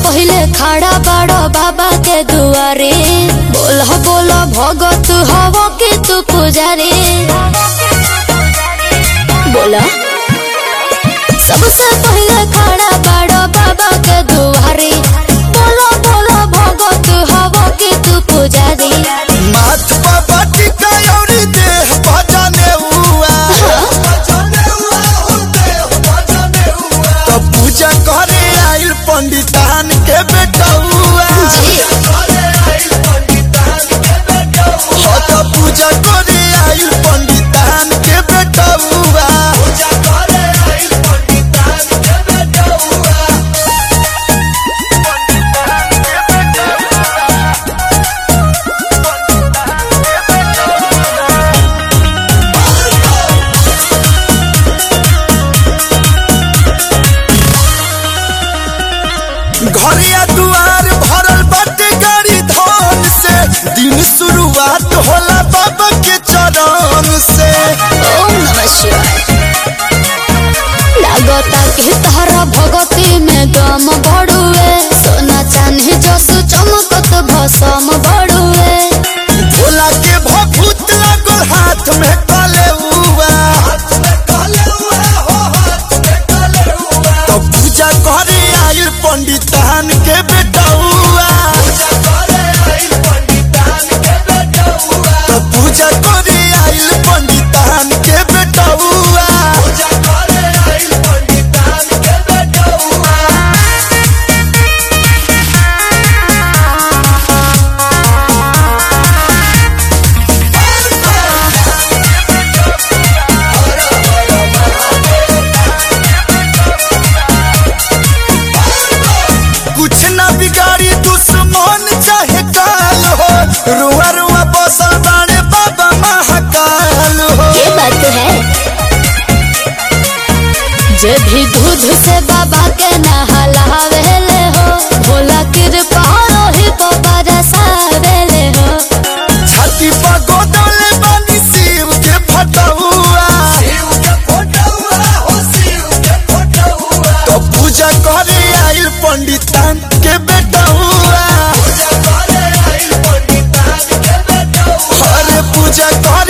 पहिले खड़ा बड़ो बाबा के दुआरे बोल बोल भगत हव के तू पुजारी बोला सबसे पहिले खड़ा बड़ो बाबा के दुआरे बोलो बोलो भगत हव के तू पुजारी माथ बाबा टिका औरी देह भजने हुआ तो पूजा करे आइल पंडितान के बेटा हुआ हो तो पूजा करे आइल पंडितान के बेटा हुआ घरिया दुआर भरल बाटे गाड़ी धन से दिन शुरुआत होला बाबा के चरण से ओम नमः शिवाय लागता कि तारा भगती में दम बढ़ुए सोना चांदी जस चमकत भसम बढ़ुए भोला के भभूत लागल हाथ में कले हुआ तो पूजा करे आइल पंडितान के बेटा हुआ तो पूजा करे आइल पंडितान के बेटा हुआ कुछ ना बिगाड़ी दुश्मन चाहे काल हो रुआ रुआ बसल बाड़े बाबा महाकाल हो ये बात है जे भी दूध से बाबा के नहलावेले हो भोला कृपा रोहि बाबा रसावेले हो छाती पर गोदले बानी शिव के फटहुआ तो पूजा करे आइल पंडितान के बेटा हुआ अरे पूजा करे